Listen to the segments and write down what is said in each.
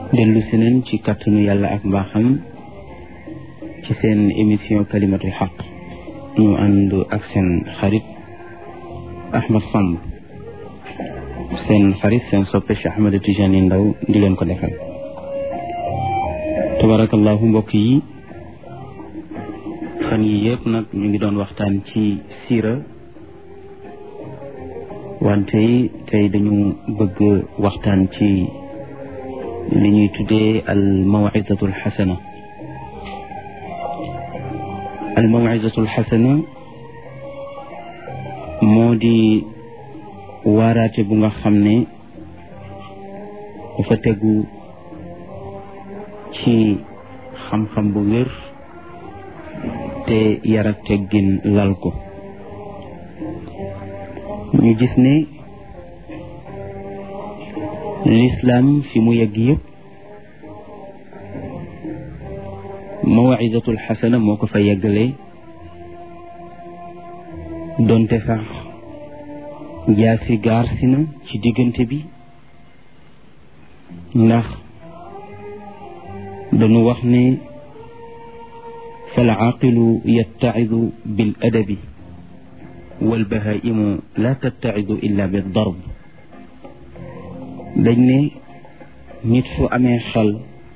dellu si neen ci kàttanu yàlla ak mbaaxam ci seen émission kalimatul xaq ñu ànd ak seen xarit Ahmed Samb seen xarit seen soppe Cheikh Ahmed Tijani Ndaw di leen ko defal tabarakallahu mbokk yi fan yi yëpp nag ñu ngi doon waxtaan ci siira wante tey dañu bëgg waxtaan ci li ñuy tuddee al mawizatu al xasana al mawizatu al xasana moo di waaraate bu nga xam ne dafa tegu ci xam-xam bu wér te yar ak teggin lal ko ñu gis ne lislaam fi mu yegg yëpp mawizatul xasana moo ko fa yeggale donte sax jaasi gaar si na ci diggante bi ndax dañu wax ne fal aaqilu yattacidu bil adabi wal bahaimu la tattacidu illa bi darb dañ ne nit fu amee xel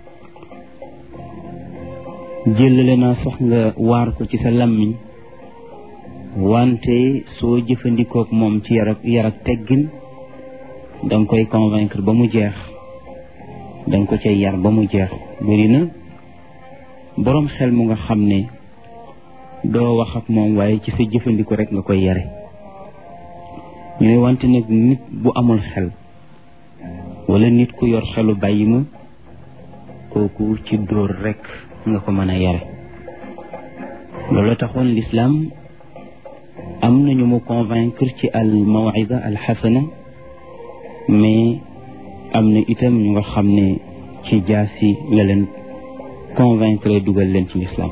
jëlale naa sax nga waar ko ci sa làmmiñ wante soo jëfandikook moom ci yar ak yar ak teggin danga koy convaincre ba mu jeex danga ko cay yar ba mu jeex bëri na boroom xel mu nga xam ne doo wax ak moom waaye ci sa jëfandiko rek nga koy yare ñu ne wante nag nit bu amul xel wala nit ku yor xelu bàyyi ma kooku ci dóor rek nga ko mën a yare loolu taxoon lislaam am nañu mu convaincre ci al mawida al xasana mais am na itam ñu nga xam ne ci jaasi la leen convaincre dugal leen ci lislaam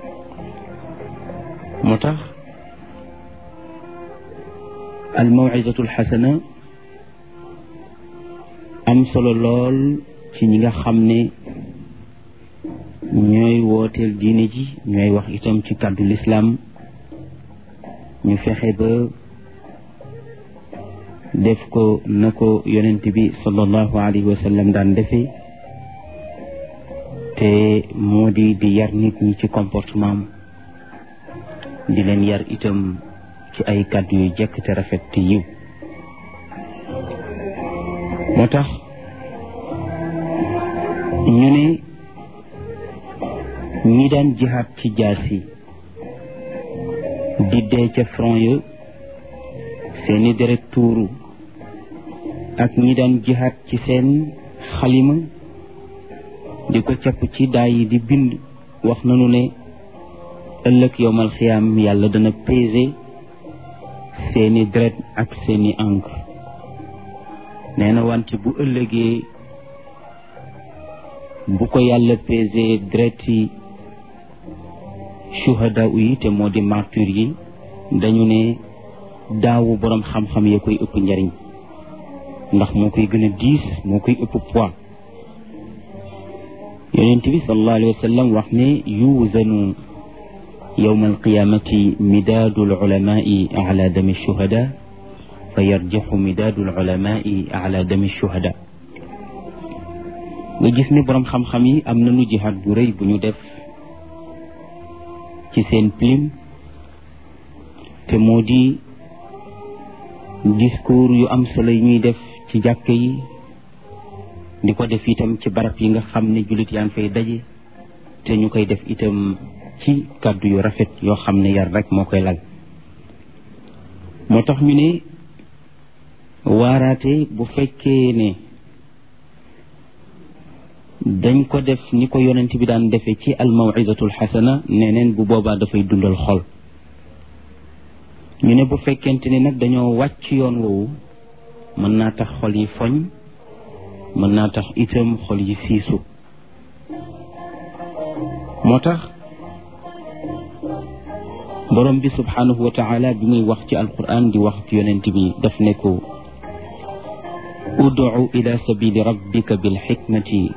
moo tax al mawidatu al xasana am solo lool ci ñi nga xam ne ñooy wooteel diine ji ñooy wax itam ci kàddu lislaam ñu fexe ba def ko na ko yonent bi sallallahu alayhi wa sallam daan defee te moo di di yar nit ñi ci comportement di leen yar itam ci ay kàddu yu jekk te rafet te yiw moo tax ñu ne ñi daan jihaat ci jaasi di dee ca front ya seeni deret tuuru ak ñi daan jihaat ci seen xalima di ko capp ci daay yi di bind wax nañu ne ëllëg yowmal xiyaam yàlla dana peser seeni deret ak seeni encre nee na wante bu ëllëgee bu ko yàlla peser deret yi shuhada yi te moo di martyr yi dañu ne daawu boroom xam-xam ya koy ëpp njariñ ndax moo koy gën a diis moo koy ëpp poids yonent bi sallallahu alayhi wa sallam wax ne yuuzanu yowma alqiyamati midaadu alulamai ala dami shuhada fa yarjaxu midaadu alulamai ala dami shuhada nga gis ne boroom xam-xam yi am nañu jihaad bu rëy bu ñu def ci seen plume te moo di discours yu am solo yi ñuy def ci jàkk yi di ko def itam ci barab yi nga xam ne jullit yaa ngi fay daje te ñu koy def itam ci kàddu yu rafet yoo xam ne yar rek moo koy lal moo tax ñu ne waaraate bu fekkee ne dañ ko def ni ko yonent bi daan defee ci al mawizatul xasana neneen bu boobaa dafay dundal xol ñu ne bu fekkente ni nag dañoo wàcc yoon woowu mën naa tax xol yi foñ mën naa tax itam xol yi siisu moo tax borom bi subhanahu wa taala bi muy wax ci alquran di wax ci yonent bi daf ne ko ud'u ila sabili rabbika bil xikmati